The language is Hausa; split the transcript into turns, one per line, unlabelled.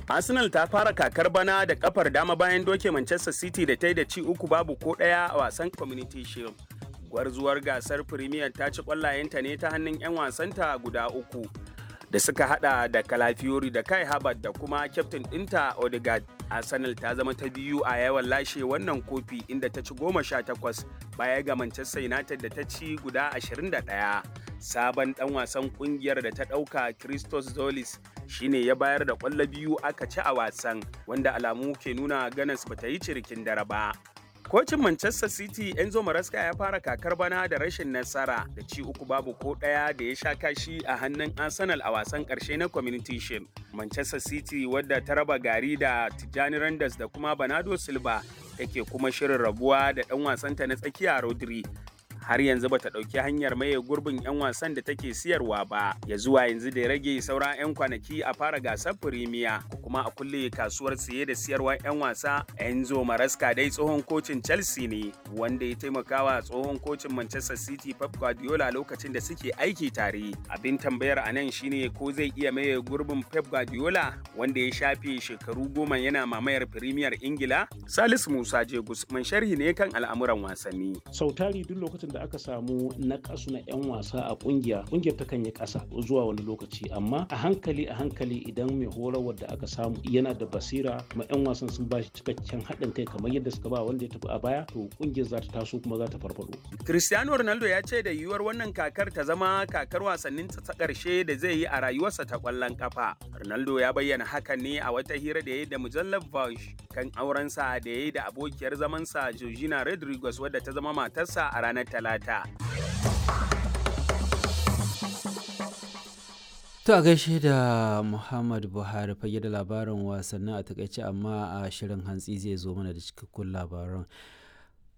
Arsenal ta fara kakar bana da kafar dama bayan doke Manchester City da ta yi da ci uku babu ko ɗaya a wasan Community Shield. Gwarzuwar gasar Premier ta ci ƙwallayenta ne ta hannun 'yan wasanta guda uku da suka hada da Calafiori da Kai Havertz da kuma kyaftin ɗinta Odegaard. Arsenal ta zama ta biyu a yawan lashe wannan kofi inda ta ci goma sha takwas baya ga Manchester United da ta ci guda ashirin da ɗaya. Sabon ɗan wasan ƙungiyar da ta ɗauka Christos Zolis shine ya bayar da ƙwallo biyu aka ci a wasan wanda alamu ke nuna ganas bata yi cirikin dare ba. Kocin Manchester City Enzo Maresca ya fara kakar bana da rashin nasara da ci uku babu ko ɗaya da ya sha kashi a hannun Arsenal a wasan ƙarshe na Community Shield. Manchester City wadda ta raba gari da Tijjani Randers da kuma Bernardo Silva take kuma shirin rabuwa da ɗan wasanta na tsakiya Rodri har yanzu bata ɗauki hanyar maye gurbin 'yan wasan da take siyarwa ba ya zuwa yanzu da ya rage sauran 'yan kwanaki a fara gasar firimiya ko kuma a kulle kasuwar siye da siyarwar 'yan wasa enzo maraska dai tsohon kocin chelsea ne wanda ya taimakawa tsohon kocin manchester city pep guardiola lokacin da suke aiki tare abin tambayar a nan shine ko zai iya maye gurbin pep guardiola wanda ya shafe shekaru goma yana mamayar firimiyar ingila salisu musa jegus man sharhi ne kan al'amuran wasanni
sautari duk lokacin da aka samu na kasu na 'yan wasa a kungiya kungiyar ta kan yi kasa zuwa wani lokaci amma a hankali a hankali idan mai horarwar da aka samu yana da basira kuma 'yan wasan sun ba shi cikakken haɗin kai kamar yadda suka ba wanda ya tafi a baya to kungiyar za ta taso kuma za ta farfado.
cristiano ronaldo ya ce da yiwuwar wannan kakar ta zama kakar wasannin ta ƙarshe da zai yi a rayuwarsa ta ƙwallon kafa ronaldo ya bayyana hakan ne a wata hira da ya yi da mujallar Vogue kan aurensa da ya yi da abokiyar zamansa Georgina Rodriguez wadda ta zama matarsa a ranar Talata.
To a gaishe da Muhammad Buhari fage da labarin wasannin a takaice amma a shirin hantsi zai zo mana da cikakkun labaran.